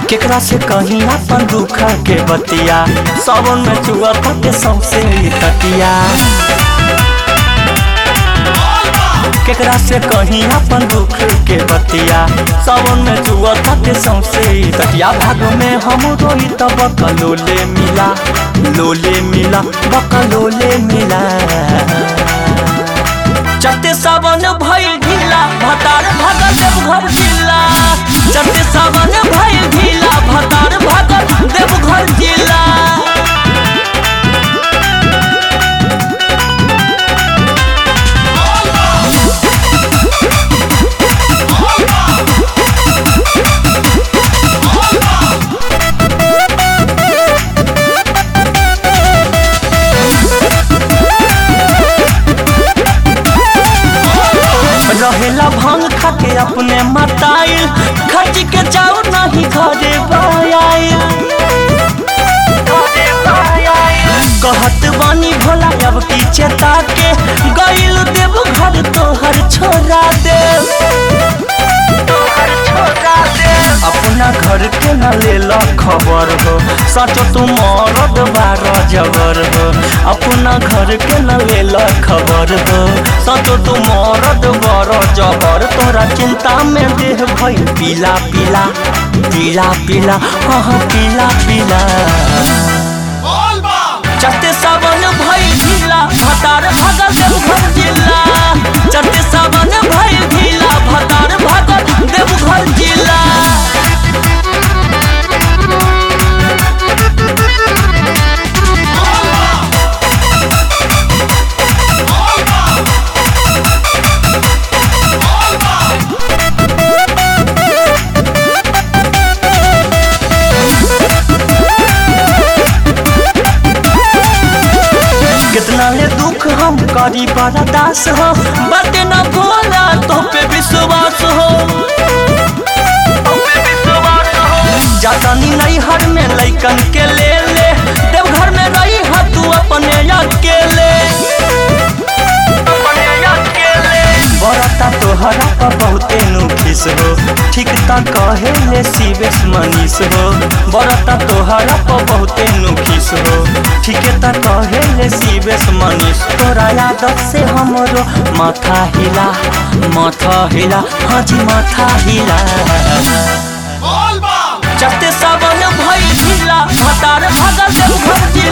केकरा से कहीं अपन दुख के बतिया सावन में चुआ के सौसे तटिया केकरा से कहीं अपन दुख के बतिया सावन में चुआ के सौसे तटिया भाग में हम रोई तब कलोले मिला लोले मिला बकलोले मिला चटे सावन भइल ढीला भतार भगत देवघर जिला चटे सावन भइल ढीला भतार भगत देवघर जिला रहेला भांग खाके अपने मताइल खर्च के जाओ नहीं घरे बायाइल कहत बानी भोला अब की चेता के गइल देव घर तोहर छोड़ा दे अपना घर के न लेला खबर हो सच तू मरद बार जबर हो अपना घर के न लेला खबर हो सच तू मरद बार जबर तोरा चिंता में देह भइल पीला पीला पीला पीला हाँ पीला पीला चटे सावन भइल ढीला भतार भगत देवघर जिला चटे सावन भइल ढीला भतार भगत देवघर जिला कितना ले दुख हम करी बर्दास हो बटे न भोला तो पे विश्वास हो जातानी नहीं हर में लैकन के ले ले देवघर में रही हा तू अपने अकेले बरता तोहरा पर बहुते नुखिस हो ठीक ता कहे ले शिवेश मनीष हो बरता तोहरा पर बहुते नुखिस हो ठीक ता कहे ले शिवेश मनीष तोरा यादव से हमरो माथा हिला माथा हिला हाँ जी माथा हिला चटे सावन भइल ढीला भतार भगत देवघर जिला